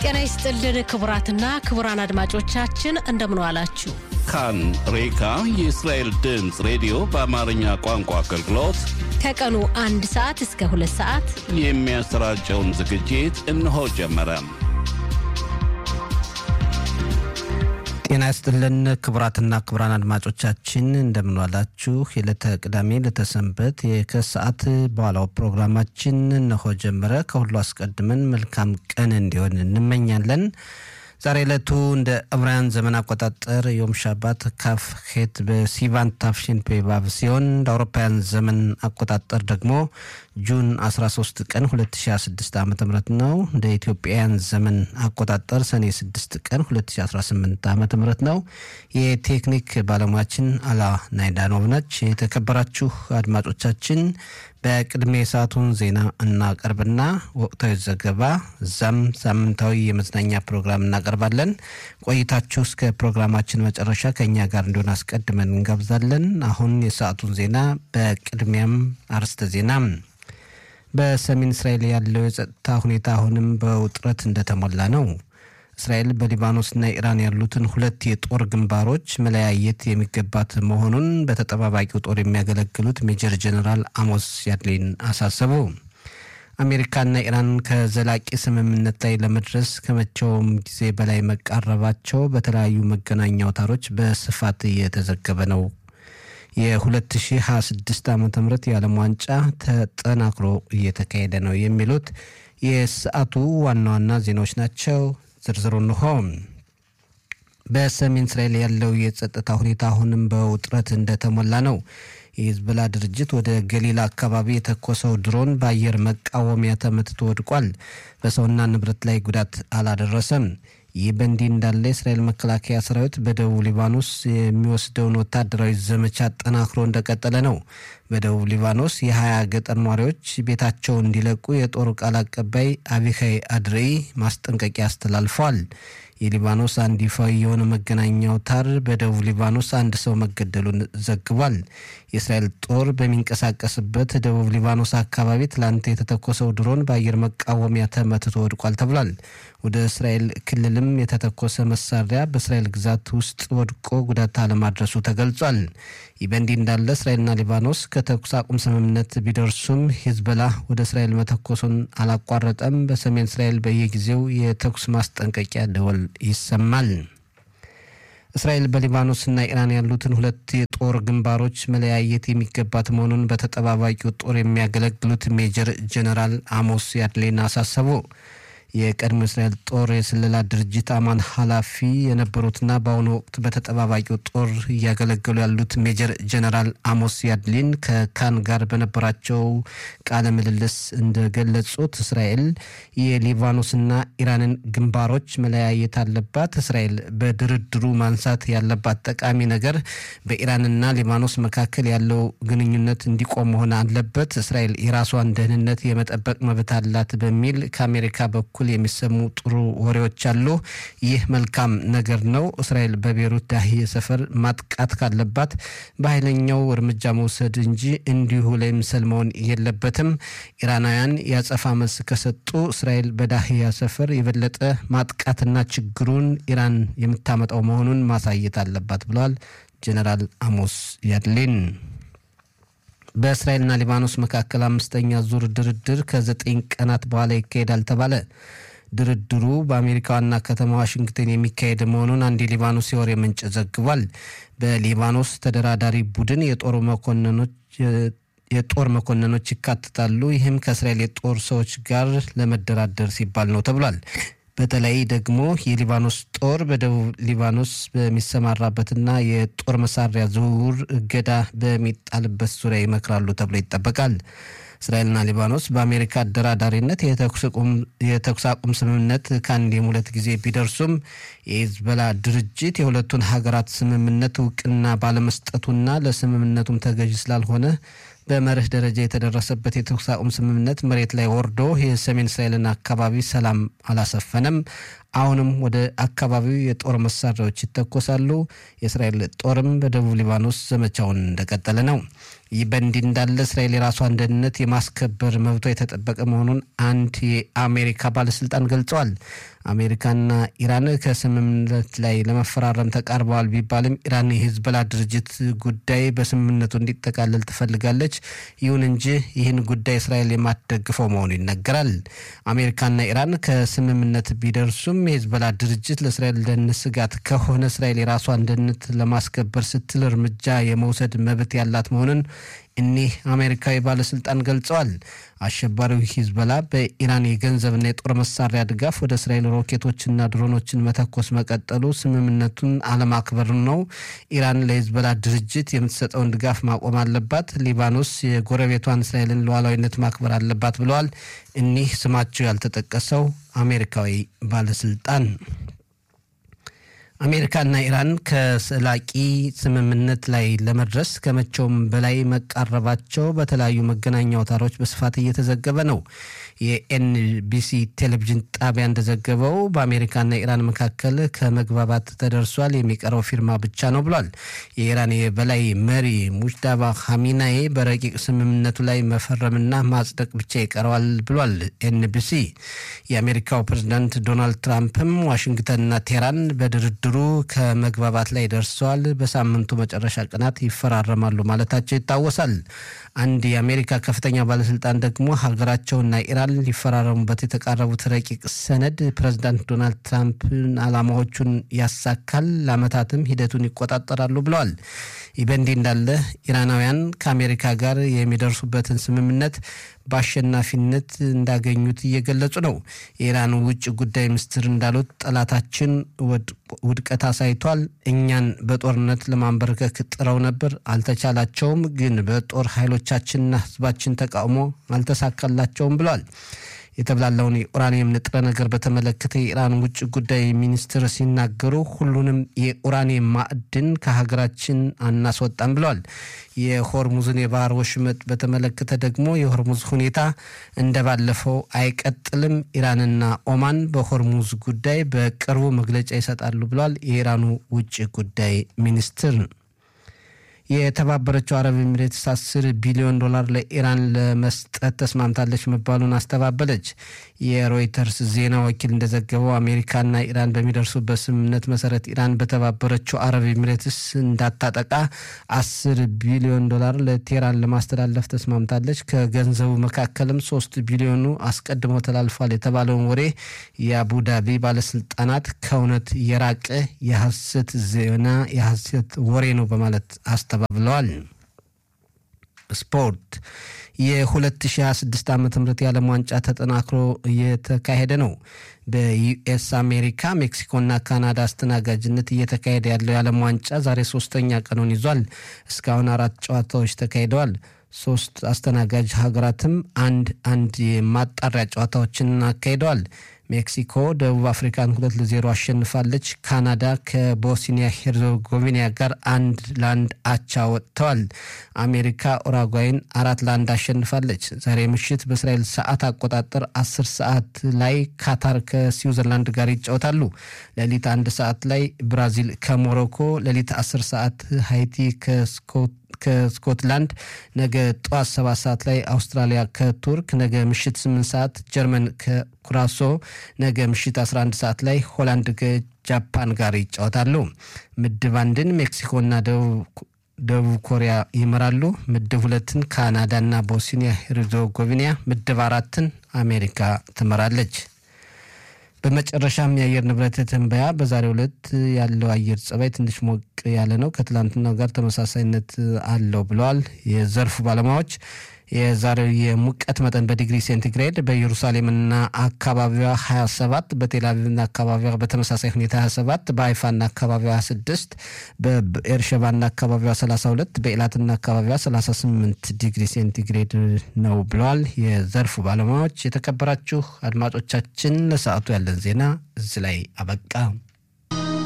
ጤና ይስጥልን ክቡራትና ክቡራን አድማጮቻችን እንደምን ዋላችሁ። ካን ሬካ የእስራኤል ድምፅ ሬዲዮ በአማርኛ ቋንቋ አገልግሎት ከቀኑ አንድ ሰዓት እስከ ሁለት ሰዓት የሚያሰራጨውን ዝግጅት እነሆ ጀመረ። ጤና ይስጥልን ክቡራትና ክቡራን አድማጮቻችን እንደምንዋላችሁ። የዕለተ ቅዳሜ ለተሰንበት የከሰዓት በኋላው ፕሮግራማችን እነሆ ጀመረ። ከሁሉ አስቀድመን መልካም ቀን እንዲሆን እንመኛለን። ዛሬ ዕለቱ እንደ ዕብራውያን ዘመን አቆጣጠር ዮም ሻባት ካፍ ሄት በሲቫን ታፍሽን ፔባብ ሲሆን እንደ አውሮፓውያን ዘመን አቆጣጠር ደግሞ ጁን 13 ቀን 2026 ዓ ም ነው። እንደ ኢትዮጵያውያን ዘመን አቆጣጠር ሰኔ 6 ቀን 2018 ዓ ም ነው። የቴክኒክ ባለሙያችን አላ ናይዳኖቭ ነች። የተከበራችሁ አድማጮቻችን በቅድሜ የሰዓቱን ዜና እናቀርብና ወቅታዊ ዘገባ እዛም ሳምንታዊ የመዝናኛ ፕሮግራም እናቀርባለን። ቆይታችሁ እስከ ፕሮግራማችን መጨረሻ ከእኛ ጋር እንዲሆን አስቀድመን እንጋብዛለን። አሁን የሰዓቱን ዜና በቅድሚያም አርስተ ዜና በሰሜን እስራኤል ያለው የጸጥታ ሁኔታ አሁንም በውጥረት እንደተሞላ ነው። እስራኤል በሊባኖስና ኢራን ያሉትን ሁለት የጦር ግንባሮች መለያየት የሚገባት መሆኑን በተጠባባቂው ጦር የሚያገለግሉት ሜጀር ጀነራል አሞስ ያድሊን አሳሰቡ። አሜሪካና ኢራን ከዘላቂ ስምምነት ላይ ለመድረስ ከመቼውም ጊዜ በላይ መቃረባቸው በተለያዩ መገናኛ አውታሮች በስፋት እየተዘገበ ነው። የ2026 ዓ ም የዓለም ዋንጫ ተጠናክሮ እየተካሄደ ነው የሚሉት የሰዓቱ ዋና ዋና ዜናዎች ናቸው። ዝርዝሩ እንሆ። በሰሜን እስራኤል ያለው የጸጥታ ሁኔታ አሁንም በውጥረት እንደተሞላ ነው። የሂዝቦላ ድርጅት ወደ ገሊላ አካባቢ የተኮሰው ድሮን በአየር መቃወሚያ ተመትቶ ወድቋል። በሰውና ንብረት ላይ ጉዳት አላደረሰም። ይህ በእንዲህ እንዳለ የእስራኤል መከላከያ ሰራዊት በደቡብ ሊባኖስ የሚወስደውን ወታደራዊ ዘመቻ አጠናክሮ እንደቀጠለ ነው። በደቡብ ሊባኖስ የሀያ ገጠር ነዋሪዎች ቤታቸው እንዲለቁ የጦር ቃል አቀባይ አቢካይ አድሬይ ማስጠንቀቂያ አስተላልፈዋል። የሊባኖስ አንድ ይፋዊ የሆነ መገናኛ አውታር በደቡብ ሊባኖስ አንድ ሰው መገደሉን ዘግቧል። የእስራኤል ጦር በሚንቀሳቀስበት ደቡብ ሊባኖስ አካባቢ ትላንት የተተኮሰው ድሮን በአየር መቃወሚያ ተመትቶ ወድቋል ተብሏል። ወደ እስራኤል ክልልም የተተኮሰ መሳሪያ በእስራኤል ግዛት ውስጥ ወድቆ ጉዳት አለማድረሱ ተገልጿል። ይህ በእንዲህ እንዳለ እስራኤልና ሊባኖስ ከተኩስ አቁም ስምምነት ቢደርሱም ሂዝቦላ ወደ እስራኤል መተኮሱን አላቋረጠም። በሰሜን እስራኤል በየጊዜው የተኩስ ማስጠንቀቂያ ደወል ይሰማል። እስራኤል በሊባኖስና ኢራን ያሉትን ሁለት የጦር ግንባሮች መለያየት የሚገባት መሆኑን በተጠባባቂው ጦር የሚያገለግሉት ሜጀር ጀነራል አሞስ ያድሌን አሳሰቡ። የቀድሞ እስራኤል ጦር የስለላ ድርጅት አማን ኃላፊ የነበሩትና በአሁኑ ወቅት በተጠባባቂው ጦር እያገለገሉ ያሉት ሜጀር ጀነራል አሞስ ያድሊን ከካን ጋር በነበራቸው ቃለ ምልልስ እንደገለጹት እስራኤል የሊባኖስና ኢራንን ግንባሮች መለያየት አለባት። እስራኤል በድርድሩ ማንሳት ያለባት ጠቃሚ ነገር በኢራንና ሊባኖስ መካከል ያለው ግንኙነት እንዲቆም መሆን አለበት። እስራኤል የራሷን ደህንነት የመጠበቅ መብት አላት በሚል ከአሜሪካ በኩል የሚሰሙ ጥሩ ወሬዎች አሉ። ይህ መልካም ነገር ነው። እስራኤል በቤሩት ዳሂየ ሰፈር ማጥቃት ካለባት በኃይለኛው እርምጃ መውሰድ እንጂ እንዲሁ ለምሰል መሆን የለበትም። ኢራናውያን ያጸፋ መልስ ከሰጡ እስራኤል በዳሂያ ሰፈር የበለጠ ማጥቃትና ችግሩን ኢራን የምታመጣው መሆኑን ማሳየት አለባት ብለዋል ጀነራል አሞስ ያድሊን። በእስራኤልና ሊባኖስ መካከል አምስተኛ ዙር ድርድር ከዘጠኝ ቀናት በኋላ ይካሄዳል ተባለ። ድርድሩ በአሜሪካ ዋና ከተማ ዋሽንግተን የሚካሄድ መሆኑን አንድ የሊባኖስ የወሬ ምንጭ ዘግቧል። በሊባኖስ ተደራዳሪ ቡድን የጦር መኮንኖች የጦር መኮንኖች ይካተታሉ። ይህም ከእስራኤል የጦር ሰዎች ጋር ለመደራደር ሲባል ነው ተብሏል። በተለይ ደግሞ የሊባኖስ ጦር በደቡብ ሊባኖስ በሚሰማራበትና የጦር መሳሪያ ዝውውር እገዳ በሚጣልበት ዙሪያ ይመክራሉ ተብሎ ይጠበቃል። እስራኤልና ሊባኖስ በአሜሪካ አደራዳሪነት የተኩስ አቁም ስምምነት ከአንዴም ሁለት ጊዜ ቢደርሱም የሂዝቦላ ድርጅት የሁለቱን ሀገራት ስምምነት እውቅና ባለመስጠቱና ለስምምነቱም ተገዥ ስላልሆነ በመርህ ደረጃ የተደረሰበት የተኩስ አቁም ስምምነት መሬት ላይ ወርዶ የሰሜን እስራኤልን አካባቢ ሰላም አላሰፈነም። አሁንም ወደ አካባቢው የጦር መሳሪያዎች ይተኮሳሉ። የእስራኤል ጦርም በደቡብ ሊባኖስ ዘመቻውን እንደቀጠለ ነው። ይህ በእንዲህ እንዳለ እስራኤል የራሷን ደህንነት የማስከበር መብቷ የተጠበቀ መሆኑን አንድ የአሜሪካ ባለስልጣን ገልጸዋል። አሜሪካና ኢራን ከስምምነት ላይ ለመፈራረም ተቃርበዋል ቢባልም ኢራን የሂዝቦላ ድርጅት ጉዳይ በስምምነቱ እንዲጠቃለል ትፈልጋለች። ይሁን እንጂ ይህን ጉዳይ እስራኤል የማትደግፈው መሆኑ ይነገራል። አሜሪካና ኢራን ከስምምነት ቢደርሱም የሂዝቦላ ድርጅት ለእስራኤል ደህንነት ስጋት ከሆነ እስራኤል የራሷን ደህንነት ለማስከበር ስትል እርምጃ የመውሰድ መብት ያላት መሆኑን እኒህ አሜሪካዊ ባለስልጣን ገልጸዋል። አሸባሪው ሂዝቦላ በኢራን የገንዘብና የጦር መሳሪያ ድጋፍ ወደ እስራኤል ሮኬቶችና ድሮኖችን መተኮስ መቀጠሉ ስምምነቱን አለማክበር ነው። ኢራን ለሂዝቦላ ድርጅት የምትሰጠውን ድጋፍ ማቆም አለባት። ሊባኖስ የጎረቤቷን እስራኤልን ሉዓላዊነት ማክበር አለባት ብለዋል እኒህ ስማቸው ያልተጠቀሰው አሜሪካዊ ባለስልጣን። አሜሪካና ኢራን ከዘላቂ ስምምነት ላይ ለመድረስ ከመቼውም በላይ መቃረባቸው በተለያዩ መገናኛ አውታሮች በስፋት እየተዘገበ ነው። የኤንቢሲ ቴሌቪዥን ጣቢያ እንደዘገበው በአሜሪካና ኢራን መካከል ከመግባባት ተደርሷል፣ የሚቀረው ፊርማ ብቻ ነው ብሏል። የኢራን የበላይ መሪ ሙጅዳባ ኻሜናይ በረቂቅ ስምምነቱ ላይ መፈረምና ማጽደቅ ብቻ ይቀረዋል ብሏል ኤንቢሲ። የአሜሪካው ፕሬዝዳንት ዶናልድ ትራምፕም ዋሽንግተንና ቴህራን በድርድሩ ከመግባባት ላይ ደርሰዋል፣ በሳምንቱ መጨረሻ ቀናት ይፈራረማሉ ማለታቸው ይታወሳል። አንድ የአሜሪካ ከፍተኛ ባለስልጣን ደግሞ ሀገራቸውና ኢራን ሊፈራረሙበት የተቃረቡት ረቂቅ ሰነድ ፕሬዚዳንት ዶናልድ ትራምፕን ዓላማዎቹን ያሳካል፣ ለዓመታትም ሂደቱን ይቆጣጠራሉ ብለዋል። ይህ በእንዲህ እንዳለ ኢራናውያን ከአሜሪካ ጋር የሚደርሱበትን ስምምነት በአሸናፊነት እንዳገኙት እየገለጹ ነው። የኢራን ውጭ ጉዳይ ሚኒስትር እንዳሉት ጠላታችን ውድቀት አሳይቷል። እኛን በጦርነት ለማንበርከክ ጥረው ነበር፣ አልተቻላቸውም። ግን በጦር ኃይሎቻችንና ሕዝባችን ተቃውሞ አልተሳካላቸውም ብለዋል። የተብላላውን የኡራኒየም ንጥረ ነገር በተመለከተ የኢራን ውጭ ጉዳይ ሚኒስትር ሲናገሩ ሁሉንም የኡራኒየም ማዕድን ከሀገራችን አናስወጣም ብለዋል። የሆርሙዝን የባህር ወሽመጥ በተመለከተ ደግሞ የሆርሙዝ ሁኔታ እንደባለፈው አይቀጥልም፣ ኢራንና ኦማን በሆርሙዝ ጉዳይ በቅርቡ መግለጫ ይሰጣሉ ብለዋል የኢራኑ ውጭ ጉዳይ ሚኒስትር። የተባበረችው አረብ ኤሚሬትስ አስር ቢሊዮን ዶላር ለኢራን ለመስጠት ተስማምታለች መባሉን አስተባበለች። የሮይተርስ ዜና ወኪል እንደዘገበው አሜሪካና ኢራን በሚደርሱበት ስምምነት መሰረት ኢራን በተባበረችው አረብ ኤሚሬትስ እንዳታጠቃ አስር ቢሊዮን ዶላር ለቴህራን ለማስተላለፍ ተስማምታለች። ከገንዘቡ መካከልም ሶስት ቢሊዮኑ አስቀድሞ ተላልፏል የተባለውን ወሬ የአቡዳቢ ባለስልጣናት ከእውነት የራቀ የሐሰት ዜና የሐሰት ወሬ ነው በማለት አስተባብለዋል። ስፖርት የ2026 ዓ ም የዓለም ዋንጫ ተጠናክሮ እየተካሄደ ነው። በዩኤስ አሜሪካ፣ ሜክሲኮና ካናዳ አስተናጋጅነት እየተካሄደ ያለው የዓለም ዋንጫ ዛሬ ሶስተኛ ቀኑን ይዟል። እስካሁን አራት ጨዋታዎች ተካሂደዋል። ሶስት አስተናጋጅ ሀገራትም አንድ አንድ የማጣሪያ ጨዋታዎችን አካሂደዋል። ሜክሲኮ ደቡብ አፍሪካን ሁለት ለዜሮ አሸንፋለች። ካናዳ ከቦስኒያ ሄርዞጎቪና ጋር አንድ ለአንድ አቻ ወጥተዋል። አሜሪካ ኡራጓይን አራት ለአንድ አሸንፋለች። ዛሬ ምሽት በእስራኤል ሰዓት አቆጣጠር አስር ሰዓት ላይ ካታር ከስዊዘርላንድ ጋር ይጫወታሉ። ሌሊት አንድ ሰዓት ላይ ብራዚል ከሞሮኮ፣ ሌሊት አስር ሰዓት ሃይቲ ከስኮት ከስኮትላንድ ነገ ጠዋት ሰባት ሰዓት ላይ አውስትራሊያ ከቱርክ፣ ነገ ምሽት ስምንት ሰዓት ጀርመን ከኩራሶ፣ ነገ ምሽት 11 ሰዓት ላይ ሆላንድ ከጃፓን ጋር ይጫወታሉ። ምድብ አንድን ሜክሲኮና ደቡብ ኮሪያ ይመራሉ። ምድብ ሁለትን ካናዳና ቦስኒያ ሄርዞጎቪና፣ ምድብ አራትን አሜሪካ ትመራለች። በመጨረሻም የአየር ንብረት ትንበያ በዛሬው ዕለት ያለው አየር ጸባይ ትንሽ ሞቅ ያለ ነው፣ ከትላንትናው ጋር ተመሳሳይነት አለው ብለዋል የዘርፉ ባለሙያዎች። የዛሬው የሙቀት መጠን በዲግሪ ሴንቲግሬድ በኢየሩሳሌምና አካባቢዋ 27፣ በቴልአቪቭና አካባቢዋ በተመሳሳይ ሁኔታ 27፣ በሀይፋና አካባቢዋ 26፣ በኤርሸባና አካባቢዋ 32፣ በኤላትና አካባቢዋ 38 ዲግሪ ሴንቲግሬድ ነው ብለዋል የዘርፉ ባለሙያዎች። የተከበራችሁ አድማጮቻችን ለሰዓቱ ያለን ዜና እዚህ ላይ አበቃ።